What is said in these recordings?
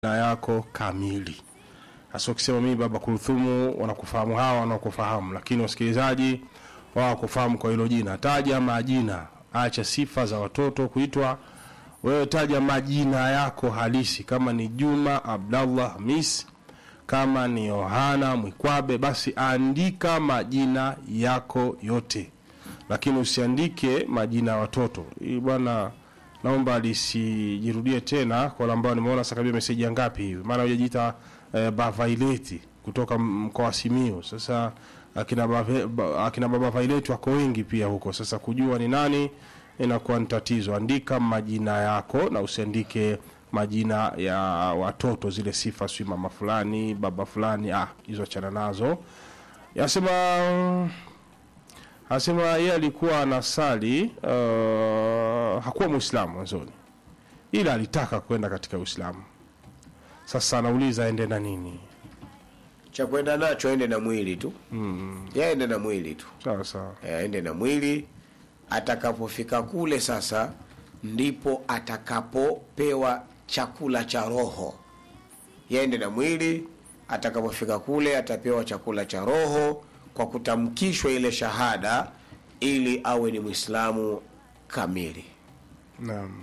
na yako kamili. Hasa ukisema mimi baba Kulthumu, wanakufahamu hawa wanakufahamu, lakini wasikilizaji wao kufahamu kwa hilo jina. Taja majina, acha sifa za watoto kuitwa wewe, taja majina yako halisi, kama ni Juma Abdallah Hamis, kama ni Yohana Mwikwabe, basi andika majina yako yote, lakini usiandike majina ya watoto. Hii bwana naomba lisijirudie tena kwa wale ambao nimeona sasa kabisa meseji ya ngapi hivi maana hujajiita eh, Bavaileti kutoka mkoa wa Simiyu sasa akina, bave, ba, akina baba Vaileti wako wengi pia huko sasa kujua ni nani inakuwa ni tatizo andika majina yako na usiandike majina ya watoto zile sifa si mama fulani baba fulani ah hizo achana nazo yasema anasema yeye alikuwa anasali uh, hakuwa Muislamu mwanzoni, ila alitaka kwenda katika Uislamu. Sasa anauliza aende na nini? cha kwenda nacho aende na mwili tu mm. yaende na mwili tu Sawa sawa, Eh, aende na mwili atakapofika kule sasa ndipo atakapopewa chakula cha roho yaende na mwili atakapofika kule atapewa chakula cha roho kwa kutamkishwa ile shahada ili awe ni mwislamu kamili naam.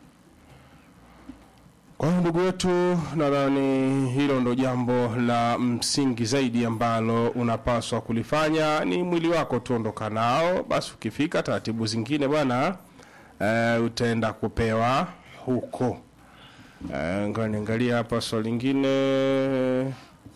Kwa hiyo ndugu wetu, nadhani hilo ndo jambo la msingi zaidi ambalo unapaswa kulifanya. Ni mwili wako tu ondoka nao, basi ukifika taratibu zingine bwana, eh, utaenda kupewa huko. Eh, ngoja niangalia hapa swali lingine.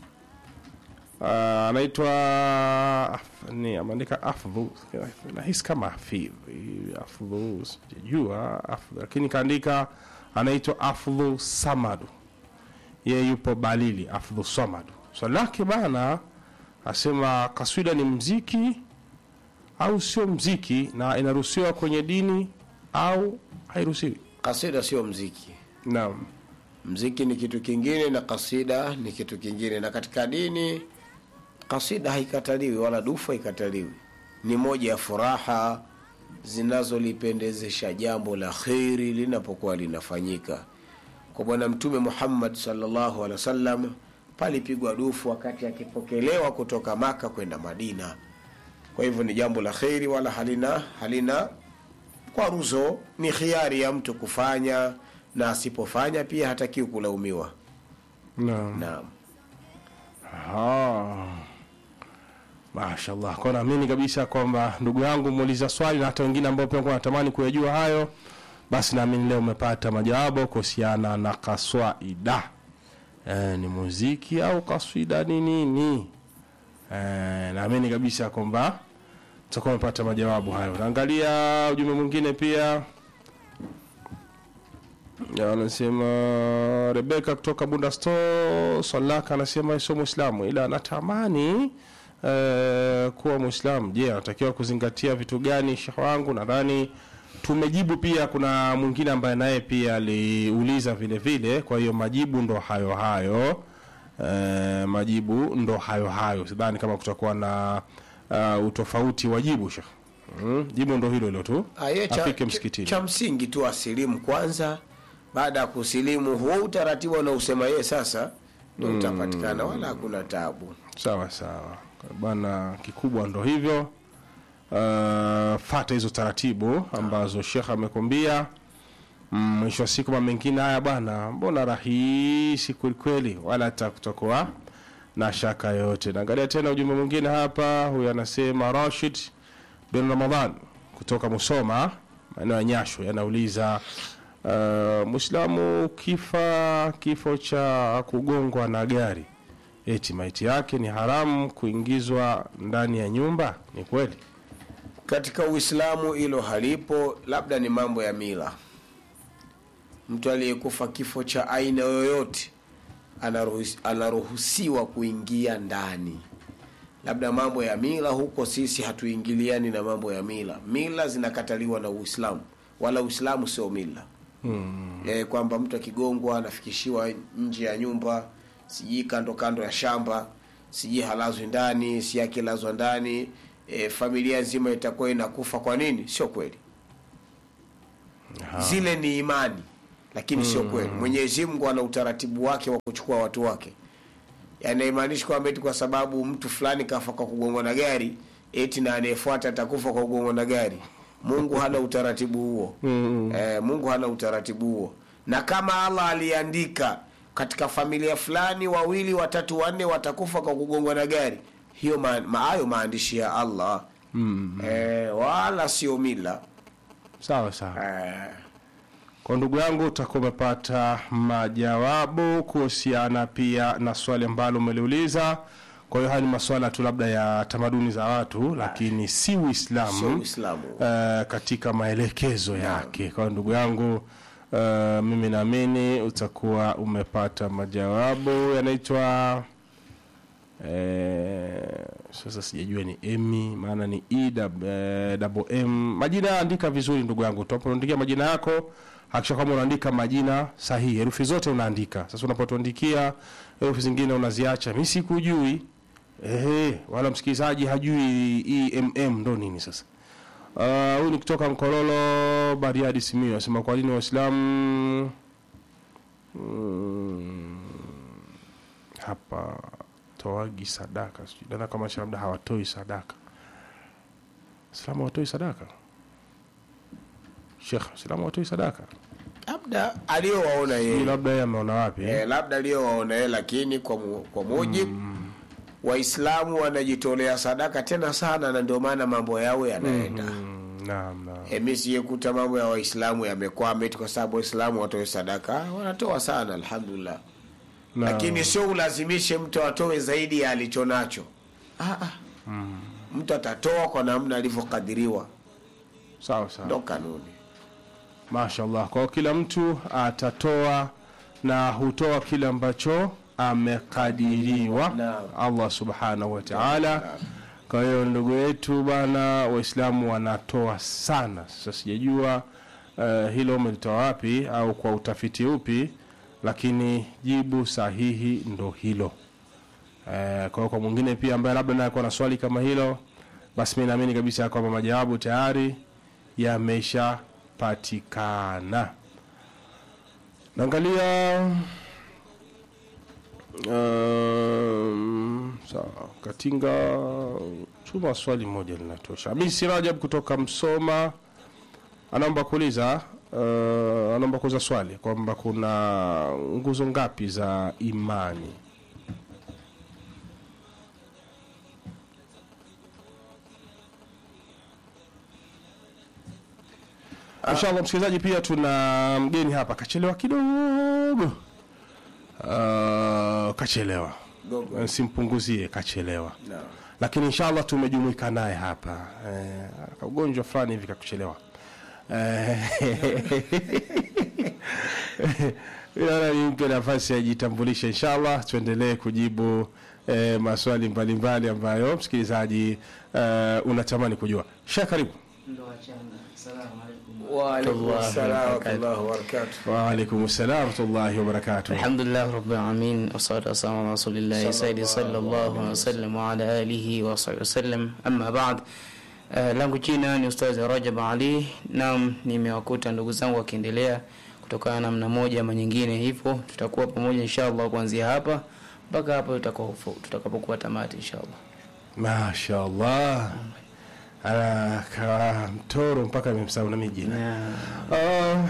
Ah, anaitwa Af- ni ameandika Afdhu, nahisi kama Hafidh Afdhu, sijajua Afdhu, lakini kaandika anaitwa Afdhu Samadu, yeye yupo Balili. Afdhu Samadu, swali lake bana, asema kaswida ni mziki au sio mziki, na inaruhusiwa kwenye dini au hairuhusiwi? kasida sio mziki Naam, mziki ni kitu kingine na kasida ni kitu kingine na katika dini kasida haikataliwi wala dufu haikataliwi ni moja ya furaha zinazolipendezesha jambo la kheri linapokuwa linafanyika kwa bwana mtume muhammad salllahu alehi wasallam palipigwa dufu wakati akipokelewa kutoka maka kwenda madina kwa hivyo ni jambo la kheri wala halina halina kwaruzo ni khiari ya mtu kufanya na asipofanya pia hatakiwi kulaumiwa naam. naam Ah. Mashallah. Kwa naamini kabisa kwamba ndugu yangu muuliza swali na hata wengine ambao pia wanatamani kuyajua hayo, basi naamini leo umepata majawabu kuhusiana na kaswaida. E, ni muziki au kaswida ni nini? E, naamini kabisa kwamba tutakuwa umepata majawabu hayo. Naangalia ujumbe mwingine pia Ya, anasema Rebeka kutoka Bunda Store Salaka anasema sio Muislamu ila anatamani eh, kuwa Muislamu. Je, anatakiwa kuzingatia vitu gani? Shekh wangu, nadhani tumejibu. Pia kuna mwingine ambaye naye pia aliuliza vile vile, kwa hiyo majibu ndo hayo hayo. Eh, majibu ndo hayo hayo, sidhani kama kutakuwa na uh, utofauti wa jibu Shekh. Mm, jibu ndo hilo hilo tu, Ah, ye cha, afike cha, msikitini. cha msingi tu asilimu kwanza baada ya kusilimu huo utaratibu anausema yeye sasa ndo utapatikana wala hakuna tabu sawa sawa bwana kikubwa ndo hivyo uh, fata hizo taratibu ambazo shekh amekwambia Mm, mwisho wa siku mambo mengine haya bwana mbona rahisi kwelikweli wala hata kutokuwa na shaka yoyote naangalia tena ujumbe mwingine hapa huyu anasema rashid bin ramadan kutoka musoma maeneo ya nyasho yanauliza uh, mwislamu kifa kifo cha kugongwa na gari eti maiti yake ni haramu kuingizwa ndani ya nyumba ni kweli katika uislamu hilo halipo labda ni mambo ya mila mtu aliyekufa kifo cha aina yoyote anaruhus- anaruhusiwa kuingia ndani labda mambo ya mila huko sisi hatuingiliani na mambo ya mila mila zinakataliwa na uislamu wala uislamu sio mila hmm. e, kwamba mtu akigongwa anafikishiwa nje ya nyumba sijui kando kando ya shamba sijui halazwi ndani si akilazwa ndani e, familia nzima itakuwa inakufa kwa nini sio kweli zile ni imani lakini sio kweli mwenyezi mungu ana utaratibu wake wa kuchukua watu wake yanaimaanishi kwamba eti kwa sababu mtu fulani kafa kwa kugongwa na gari eti na anayefuata atakufa kwa kugongwa na gari mungu hana utaratibu huo Mm. eh, mungu hana utaratibu huo na kama allah aliandika katika familia fulani wawili watatu wanne watakufa kwa kugongwa na gari hiyo ma, ma, hayo maandishi ya allah Mm. eh, wala sio mila sawa sawa eh, kwa ndugu yangu utakuwa umepata majawabu kuhusiana pia na swali ambalo umeliuliza kwa hiyo haya ni maswala tu labda ya tamaduni za watu lakini si sio uislamu uislamu uh, katika maelekezo yake kwa hiyo ndugu yangu uh, mimi naamini utakuwa umepata majawabu yanaitwa eh, sasa sijajua ni emi maana ni e dab- eh, double m majina andika vizuri ndugu yangu tunapoandikia majina yako hakisha kwamba unaandika majina sahihi herufi zote unaandika sasa unapotuandikia herufi zingine unaziacha mi sikujui Ehe, wala msikilizaji hajui emm ndo nini sasa Ah, huyu ni kutoka Mkololo Bariadi Simiyu anasema kwa nini Waislamu mm, hapa toagi sadaka sijui dada kama cha labda hawatoi sadaka Waislamu hawatoi sadaka Sheikh Waislamu hawatoi sadaka labda aliyowaona Hii yeye labda yeye ameona wapi eh? eh, labda aliyowaona yeye lakini kwa, mu, kwa mujibu waislamu wanajitolea sadaka tena sana na ndio maana mambo yao yanaenda Mm, naam naam E, mi sijekuta mambo ya waislamu yamekwama eti kwa sababu waislamu watoe sadaka wanatoa sana alhamdulillah Naam. lakini sio ulazimishe mtu atoe zaidi ya alicho nacho ah, ah. mtu atatoa kwa namna alivyokadiriwa sawa sawa ndo kanuni mashallah kwa kila mtu atatoa na hutoa kile ambacho amekadiriwa Naam. allah subhanahu wa taala kwa hiyo ndugu yetu bana waislamu wanatoa sana sasa sijajua uh, hilo umelitoa wapi au kwa utafiti upi lakini jibu sahihi ndo hilo Eh, kwa hiyo kwa mwingine pia ambaye labda naye kuwa na swali kama hilo basi mi naamini kabisa kwamba majawabu tayari yameshapatikana naangalia um, sawa katinga chuma swali moja linatosha hamisi rajab kutoka msoma anaomba kuuliza uh, anaomba kuuliza swali kwamba kuna nguzo ngapi za imani inshallah msikilizaji pia tuna mgeni hapa kachelewa kidogo uh, kachelewa Dogo. simpunguzie kachelewa no. lakini inshallah tumejumuika naye hapa eh, kaugonjwa fulani hivi kakuchelewa Eh, naona nimpe nafasi ajitambulishe inshallah tuendelee kujibu eh, maswali mbalimbali ambayo msikilizaji eh, unatamani kujua sha karibu ndo wachanga. Salamu alaikum. Waalaikum Warahmatullahi salam wabarakatuh. warahmatullahi wabarakatuh. waalaikum salam warahmatullahi wabarakatuh alhamdulillah rabbil alamin wassalatu wassalamu ala rasulillahi sayyidi sallallahu alaihi wasallam wa ala alihi wa sahbihi wasallam amma ba'd Uh, langu jina ni ustazi Rajab Ali nam nimewakuta ndugu zangu wakiendelea kutokana na namna moja ama nyingine hivyo tutakuwa pamoja inshallah kuanzia hapa mpaka hapo tutakapo- tutakapokuwa tamati inshallah mashallah anakaa mtoro mpaka amemsahau na mijina na Ah.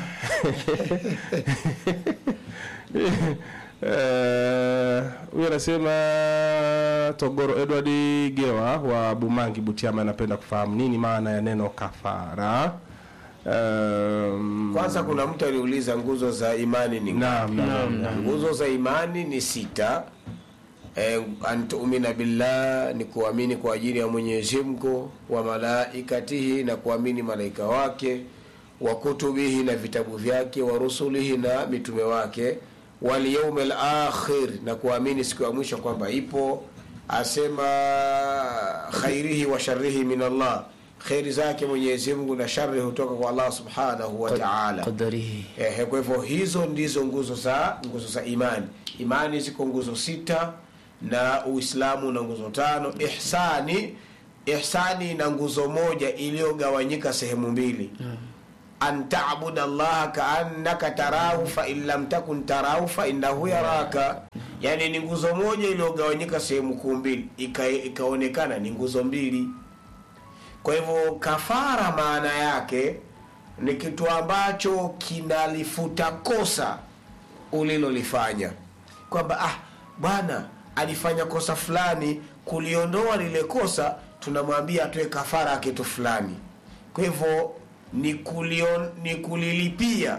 Eh, huyu anasema togoro edward gewa wa bumangi butiama anapenda kufahamu nini maana ya neno kafara um, kwanza kuna mtu aliuliza nguzo za imani ni ngapi? naam, naam, naam. nguzo za imani ni sita e, antumina billah ni kuamini kwa ajili ya mwenyezi mungu wa malaikatihi na kuamini malaika wake wa kutubihi na vitabu vyake wa rusulihi na mitume wake walyaumi lakhir na kuamini siku ya mwisho kwamba ipo asema khairihi wa sharihi min allah kheri zake mwenyezi mungu na shari hutoka kwa allah subhanahu wa taala qadarihi Ehe, kwa hivyo hizo ndizo nguzo za nguzo za imani imani ziko nguzo sita na uislamu na nguzo tano ihsani ihsani na nguzo moja iliyogawanyika sehemu mbili an tabuda llaha kaannaka tarahu fain lam takun tarahu fainahu yaraka yani ni nguzo moja iliyogawanyika sehemu kuu mbili ika, ikaonekana ni nguzo mbili kwa hivyo kafara maana yake ni kitu ambacho kinalifuta kosa ulilolifanya kwamba ah bwana alifanya kosa fulani kuliondoa lile kosa tunamwambia atoe kafara ya kitu fulani kwa hivyo ni, kulion, ni kulilipia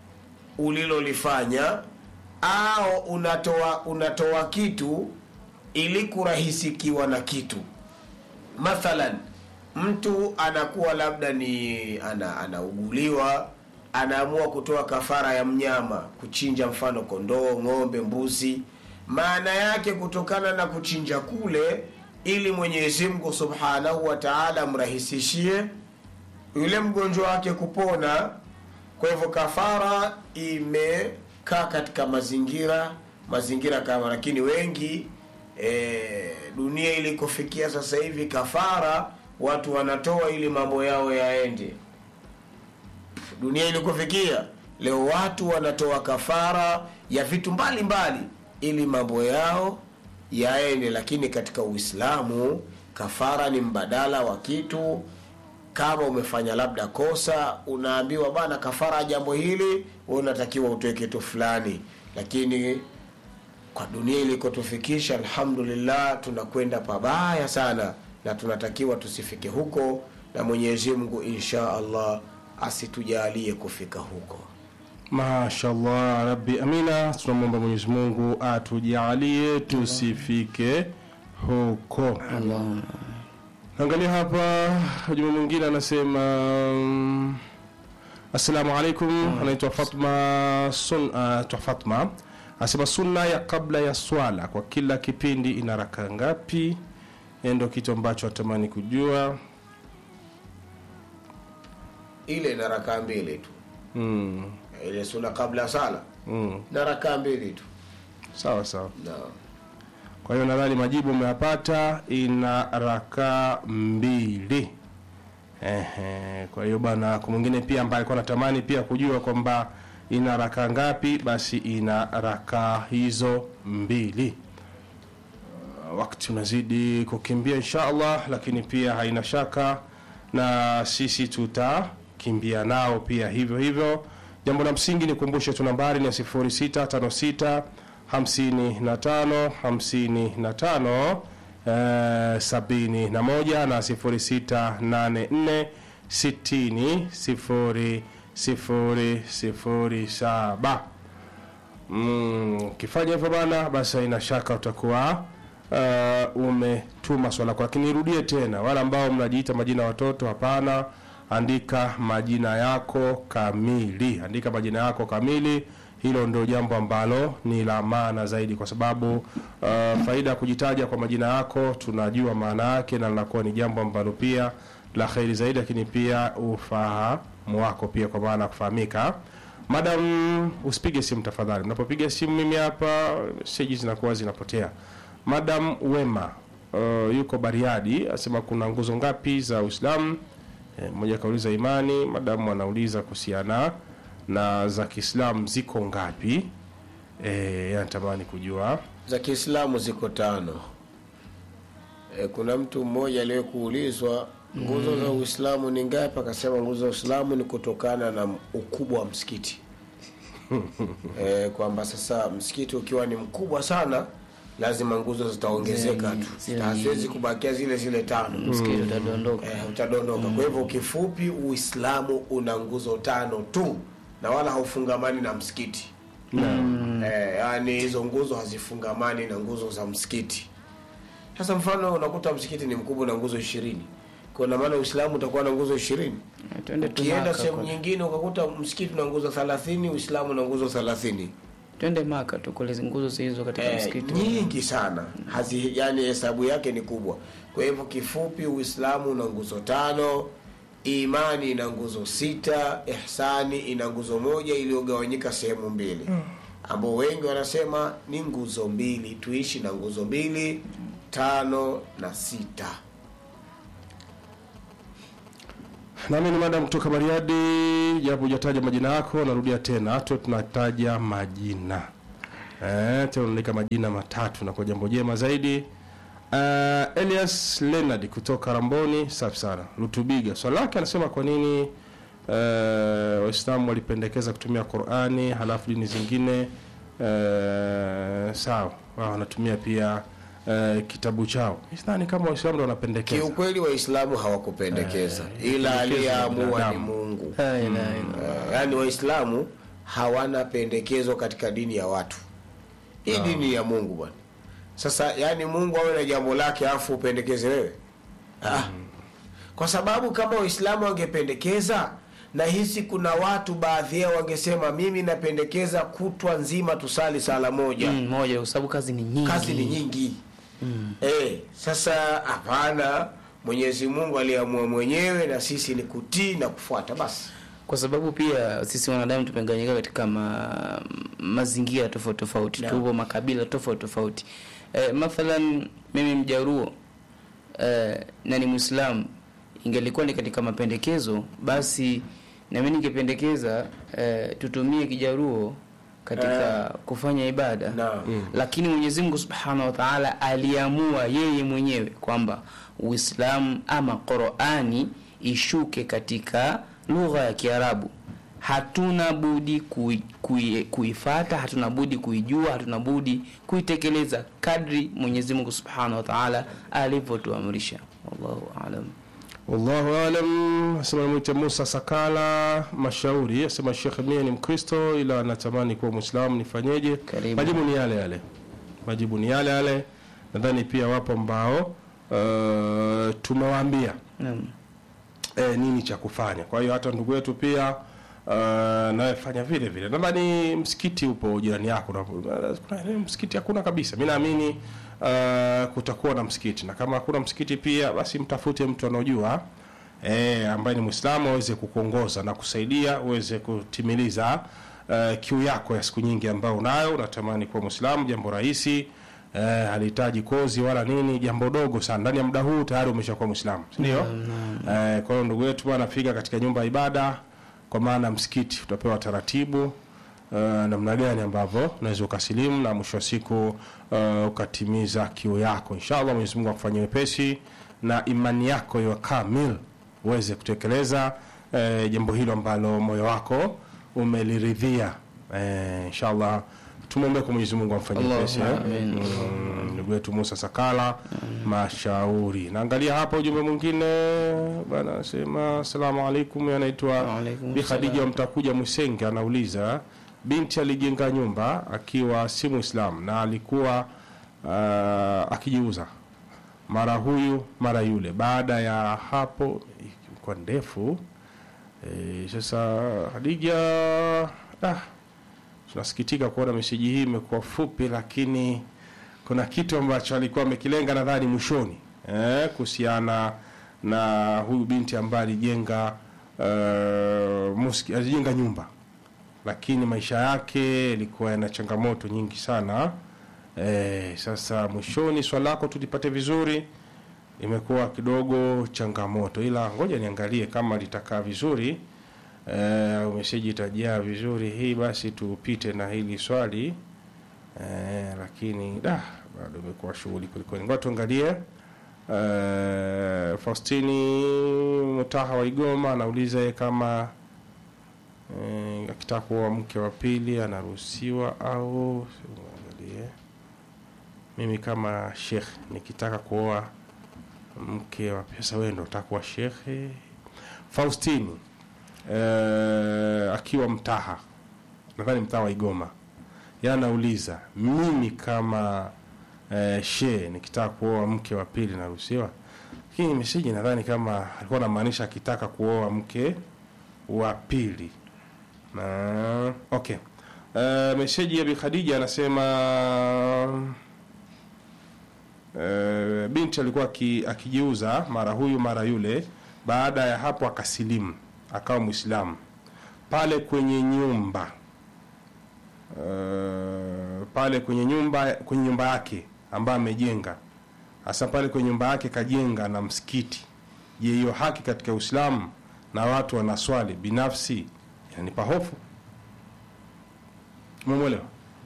ulilolifanya au unatoa unatoa kitu ili kurahisikiwa na kitu mathalan mtu anakuwa labda ni ana, anauguliwa anaamua kutoa kafara ya mnyama kuchinja mfano kondoo ng'ombe mbuzi maana yake kutokana na kuchinja kule ili mwenyezi mungu subhanahu wa taala amrahisishie yule mgonjwa wake kupona kwa hivyo kafara imekaa katika mazingira mazingira kama lakini wengi e, dunia ilikofikia sasa hivi kafara watu wanatoa ili mambo yao yaende dunia ilikofikia leo watu wanatoa kafara ya vitu mbalimbali mbali, ili mambo yao yaende lakini katika uislamu kafara ni mbadala wa kitu kama umefanya labda kosa unaambiwa bana kafara ya jambo hili wewe unatakiwa utoe kitu fulani lakini kwa dunia ilikotufikisha alhamdulillah tunakwenda pabaya sana na tunatakiwa tusifike huko na mwenyezi mungu insha allah asitujalie kufika huko mashallah rabbi amina tunamwomba mwenyezi mungu atujalie tusifike huko Allahumma angalia hapa ujumbe mwingine anasema mm, assalamu alaikum anaitwa fatma sun, uh, fatma anasema sunna ya kabla ya swala kwa kila kipindi ina raka ngapi Yeye ndo kitu ambacho atamani kujua ile na rakaa mbili tu mm, ile suna kabla ya sala mm. na rakaa mbili tu sawa sawa naam kwa hiyo nadhani majibu umeyapata ina raka mbili Ehe, kwa hiyo bana kwa mwingine pia ambaye alikuwa anatamani pia kujua kwamba ina raka ngapi basi ina raka hizo mbili Uh, wakati unazidi kukimbia insha allah lakini pia haina shaka na sisi tutakimbia nao pia hivyo hivyo jambo la msingi ni kumbushe tu nambari ni ya 0656 55 55 eh, sabini na moja na sifuri sita nane nne sitini sifuri sifuri sifuri saba Mm, ukifanya hivyo bana basi haina shaka utakuwa uh, umetuma swala lako lakini irudie tena wale ambao mnajiita majina ya watoto hapana andika majina yako kamili andika majina yako kamili hilo ndio jambo ambalo ni la maana zaidi kwa sababu uh, faida ya kujitaja kwa majina yako tunajua maana yake na linakuwa ni jambo ambalo pia la kheri zaidi lakini pia ufahamu wako pia kwa maana ya kufahamika madam usipige simu tafadhali mnapopiga simu mimi hapa meseji zinakuwa zinapotea madam wema uh, yuko bariadi asema kuna nguzo ngapi za uislamu Eh, mmoja akauliza imani madamu anauliza kuhusiana na za kiislamu ziko ngapi e, anatamani kujua za kiislamu ziko tano e, kuna mtu mmoja aliyekuulizwa nguzo za uislamu ni ngapi akasema nguzo za uislamu ni kutokana na ukubwa wa msikiti e, kwamba sasa msikiti ukiwa ni mkubwa sana lazima nguzo zitaongezeka tu Zile- haziwezi kubakia zile zile tano msikiti utadondoka eh, utadondoka kwa hivyo kifupi uislamu una nguzo tano tu na wala haufungamani na msikiti eh, yani hizo nguzo hazifungamani na nguzo za msikiti sasa mfano unakuta msikiti ni mkubwa na nguzo ishirini kuna maana uislamu utakuwa na nguzo ishirini Eh, twende ukienda tumaka sehemu kwa- nyingine ukakuta msikiti na nguzo thelathini uislamu na nguzo thelathini twende maka tu kule nguzo zilizo katika eh, msikiti nyingi sana Hazi, yani hesabu yake ni kubwa kwa hivyo kifupi uislamu una nguzo tano imani ina nguzo sita ihsani ina nguzo moja iliyogawanyika sehemu mbili ambao wengi wanasema ni nguzo mbili tuishi na nguzo mbili tano na sita nami ni madam kutoka Bariadi, japo hujataja majina yako, narudia tena, tu tunataja majina eh, tena unaandika majina matatu na kwa jambo jema zaidi. Uh, Elias Leonard kutoka Ramboni, safi sana. Lutubiga swali lake anasema kwa nini uh, Waislamu walipendekeza kutumia Qur'ani halafu dini zingine uh, sawa wao wanatumia pia uh, kitabu chao. Sidhani kama Waislamu ndio wanapendekeza. kiukweli waislamu hawakupendekeza ila aliyeamua ni binadamu. mungu La ilaha illa Eh, yaani waislamu hawana pendekezo katika dini ya watu hii dini ya mungu bwana sasa yaani mungu awe na jambo lake afu upendekeze wewe ah. kwa sababu kama waislamu wangependekeza na hisi kuna watu baadhi yao wangesema mimi napendekeza kutwa nzima tusali sala moja Mm, moja kwa sababu kazi ni nyingi kazi ni nyingi eh, sasa hapana mwenyezi mungu aliamua mwenyewe na sisi ni kutii na kufuata basi kwa sababu pia sisi wanadamu tumegawanyika katika ma, mazingira tofauti tofauti Naam. tupo makabila tofauti tofauti e, mathalan mimi mjaruo e, na ni mwislamu ingelikuwa ni katika mapendekezo basi nami ningependekeza e, tutumie kijaruo katika kufanya ibada Naam. lakini mwenyezi mungu subhanahu wa taala aliamua yeye mwenyewe kwamba uislamu ama qurani ishuke katika lugha ya kiarabu hatuna budi kui- kui- kuifata hatuna budi kuijua hatuna budi kuitekeleza kadri mwenyezi mungu subhanahu wa taala alivyotuamrisha wallahu alam Wallahu alam. Asema mwite Musa Sakala Mashauri, asema Sheikh, mie ni Mkristo ila natamani kuwa Muislamu, nifanyeje? Karibu. Majibu ni yale yale, majibu ni yale yale. Nadhani pia wapo ambao uh, tumewaambia naam e, nini cha kufanya. Kwa hiyo hata ndugu yetu pia uh, nawe fanya vile vile. Nadhani msikiti upo jirani yako, na- kuna eneo msikiti hakuna kabisa. Mi naamini uh, kutakuwa na msikiti, na kama hakuna msikiti pia basi mtafute mtu anaojua e, ambaye ni Mwislamu aweze kukuongoza na kusaidia uweze kutimiliza uh, kiu yako ya siku nyingi ambayo unayo. Unatamani kuwa Mwislamu, jambo rahisi eh, halihitaji kozi wala nini, jambo dogo sana. Ndani ya muda huu tayari umeshakuwa Mwislamu, si ndio? Eh, kwa hiyo ndugu yetu bwana, fika katika nyumba ya ibada, kwa maana msikiti, utapewa taratibu uh, namna gani ambavyo unaweza ukasilimu na mwisho wa siku uh, ukatimiza kiu yako. Inshallah Mwenyezi Mungu akufanyie wepesi na imani yako iwe kamil, uweze kutekeleza eh, jambo hilo ambalo moyo wako umeliridhia. Eh, inshallah tumwombee kwa Mwenyezi Mungu amfanyie Allahumma wepesi eh. amin. Mm, ndugu yetu Musa Sakala Mashauri. Naangalia hapa ujumbe mwingine bana, anasema asalamu alaikum, anaitwa Waalaikum Bi Khadija salam. Mtakuja Mwisenge, anauliza binti alijenga nyumba akiwa si Muislam na alikuwa uh, akijiuza mara huyu mara yule. Baada ya hapo ilikuwa ndefu e, sasa Khadija ah, tunasikitika kuona meseji hii imekuwa fupi, lakini kuna kitu ambacho alikuwa amekilenga nadhani mwishoni eh, kuhusiana na huyu binti ambaye alijenga uh, muski, alijenga nyumba lakini maisha yake yalikuwa yana changamoto nyingi sana eh, sasa mwishoni swala lako tulipate vizuri imekuwa kidogo changamoto, ila ngoja niangalie kama litakaa vizuri eh, meseji itajaa vizuri hii, basi tupite na hili swali eh, lakini da bado imekuwa shughuli kwelikweli. Ngoja tuangalie eh, Faustini Mutaha wa Igoma anauliza yeye kama eh, akitaka kuoa mke wa pili anaruhusiwa au angalie mimi kama shekh nikitaka kuoa mke wa pesa, wewe ndo utakuwa shekhe. Faustini eh, akiwa Mtaha, nadhani Mtaha wa Igoma, yeye anauliza mimi kama eh, she nikitaka kuoa mke wa pili naruhusiwa? Lakini meseji nadhani kama alikuwa anamaanisha akitaka kuoa mke wa pili na okay. Uh, meseji ya Bi Khadija anasema uh, binti alikuwa aki- akijiuza mara huyu mara yule. Baada ya hapo akasilimu akawa Mwislamu pale kwenye nyumba uh, pale kwenye nyumba kwenye nyumba yake ambayo amejenga hasa pale kwenye nyumba yake kajenga na msikiti. Je, hiyo haki katika Uislamu na watu wanaswali binafsi inanipa hofu umemwelewa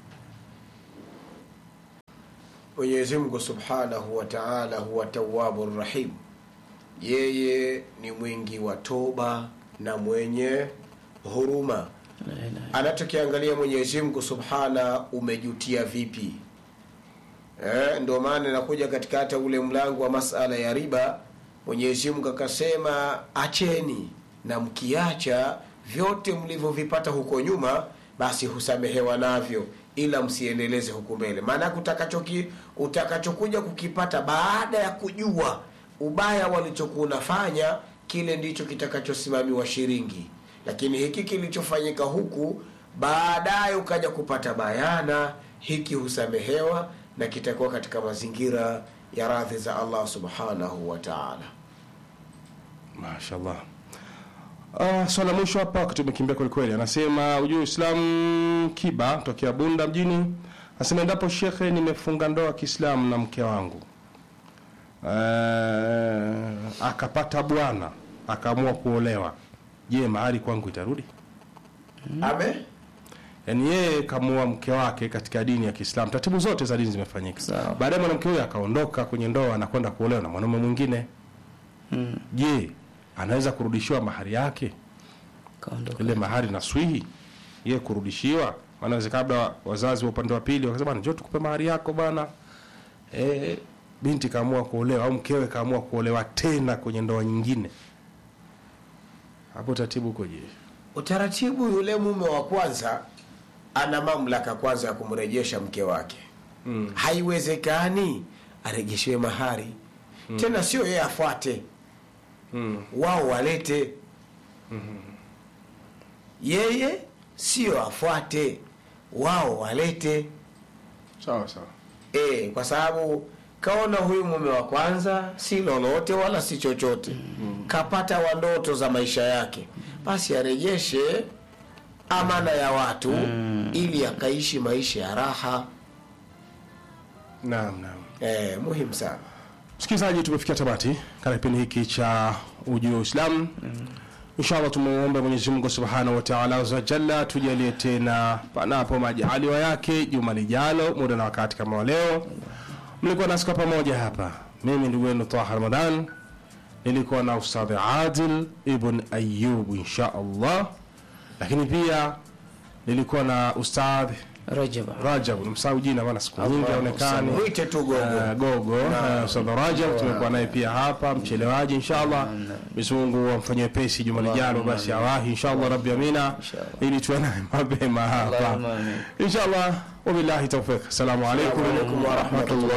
Mwenyezi Mungu Subhanahu wa Ta'ala huwa Tawwabur Rahim, yeye ni mwingi wa toba na mwenye huruma. La ilaha Anachokiangalia Mwenyezi Mungu Subhana, umejutia vipi? Eh, ndio maana inakuja katika hata ule mlango wa masala ya riba, Mwenyezi Mungu akasema acheni, na mkiacha vyote mlivyovipata huko nyuma, basi husamehewa navyo, ila msiendeleze huku mbele. Maana utakachoki utakachokuja kukipata baada ya kujua ubaya walichokuwa unafanya, kile ndicho kitakachosimamiwa shiringi. Lakini hiki kilichofanyika huku baadaye ukaja kupata bayana, hiki husamehewa na kitakuwa katika mazingira ya radhi za Allah subhanahu wa ta'ala. mashallah Uh, swala la mwisho hapa wakati umekimbia kwelikweli anasema ujue uislamu kiba tokea bunda mjini anasema endapo shekhe nimefunga ndoa ya kiislamu na mke wangu uh, akapata bwana akaamua kuolewa je mahari kwangu itarudi Ame yaani yeye kamuoa mke wake katika dini ya kiislamu taratibu zote za dini zimefanyika Sawa. baadaye mwanamke huyo akaondoka kwenye ndoa anakwenda kuolewa na mwanaume mwingine Mm. je anaweza kurudishiwa mahari yake Kaondoka. ile mahari na swihi ye kurudishiwa maana inawezekana labda wazazi wa upande wa pili wakasema bana njoo tukupe mahari yako bana e, binti kaamua kuolewa au mkewe kaamua kuolewa tena kwenye ndoa nyingine hapo taratibu ukoje utaratibu, yule mume wa kwanza ana mamlaka kwanza ya kumrejesha mke wake. mm. Haiwezekani arejeshewe mahari tena, sio yeye afuate, mm. wao walete. Yeye sio afuate, wao walete. sawa sawa E, kwa sababu kaona huyu mume wa kwanza si lolote wala si chochote kapata wa ndoto za maisha yake, basi arejeshe amana ya watu ili akaishi maisha ya raha. naam naam E, muhimu sana. msikilizaji tumefikia tamati katika kipindi hiki cha ujio wa uislamu inshallah tumuombe mwenyezi mungu subhanahu wa taala azza wa jalla tujalie tena panapo majaliwa yake juma lijalo muda na wakati kama wa leo mlikuwa nasi kwa pamoja hapa mimi ndugu wenu taha ramadan nilikuwa na ustadhi adil ibn ayub insha allah lakini pia nilikuwa na ustadh Rajaba. rajab nimsahau jina maana siku nyingi Allah, aonekani Mwite tu gogo. Eh, gogo eh, Ustadh Rajab tumekuwa naye pia hapa mchelewaji inshallah Mwenyezi Mungu amfanyie pesi juma lijalo basi awahi inshallah rabbi amina Inshallah. ili tuwe naye mapema hapa Allahumma amin. inshallah wabillahi tawfiq assalamu alaikum Wa alaikum wa rahmatullah.